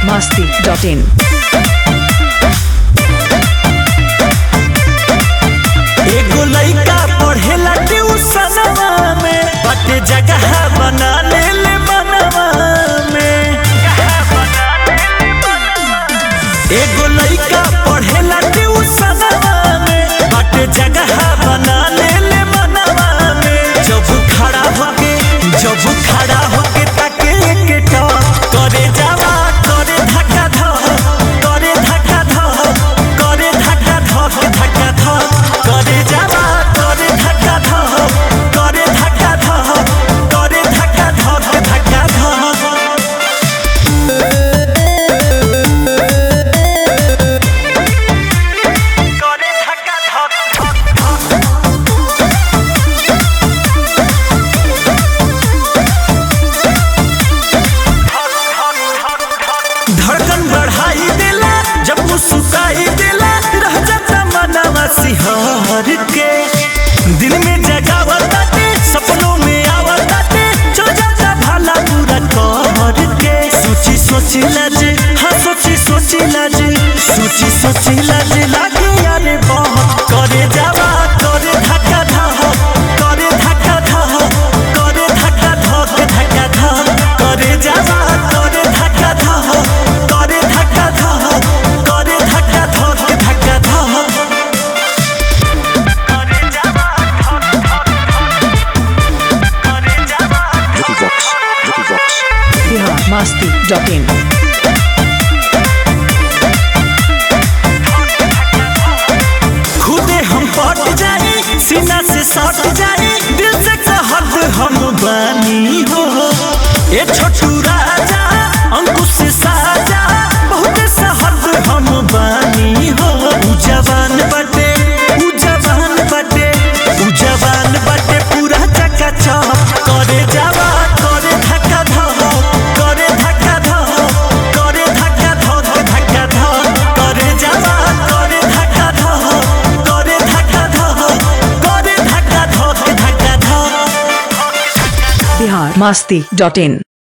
masti.in. एगो लइका पढ़ेला ट्यूशनवा में बटे जगह बना ले ले मनवा में एगो लइका पढ़ेला ट्यूशनवा में बटे जगह बना ले ले मनवा में जब खड़ा होके जब खड़ा होके ताके के टॉप करे जावा करे धक्का धक करे धक्का धक करे धक्का धक धक्का धक करे जावा करे धक्का धक करे धक्का धक करे धक्का धक धक्का धक करे धक्का धक धड़कन बढ़ाई देला जब मुस्कुराई देला रह जाता मनवा सिहर के दिल में जगावताते सपनों में आवताते जो जाता भला पूरा कर के सोची सोची लाज हाँ सोची सोची लाज सोची सोची लाज लागे यारे बहुत करे जावा करे धक्का धक करे धक्का धक करे धक्का धक धक्का धक करे जावा करे धक्का धक करे धक्का धक करे धक्का धक धक्का धक करे जावा करे जावा Vicky Vox, Vicky Vox. Bihar masti.in. खुदे हम पट जाए सीना से सट जाए दिल से कहत हम बानी हो ए छोटू राजा अंकुश साजा बहुत सहद हम बानी हो उ जवान बटे उ जवान बटे उ जवान बटे पूरा चकाचक करे जावा करे धक्का धक करे धक्का धक करे धक्का धक धक्का धक करे जावा करे धक्का धक करे धक्का धक करे धक्का धक धक्का धक Bihar masti.in.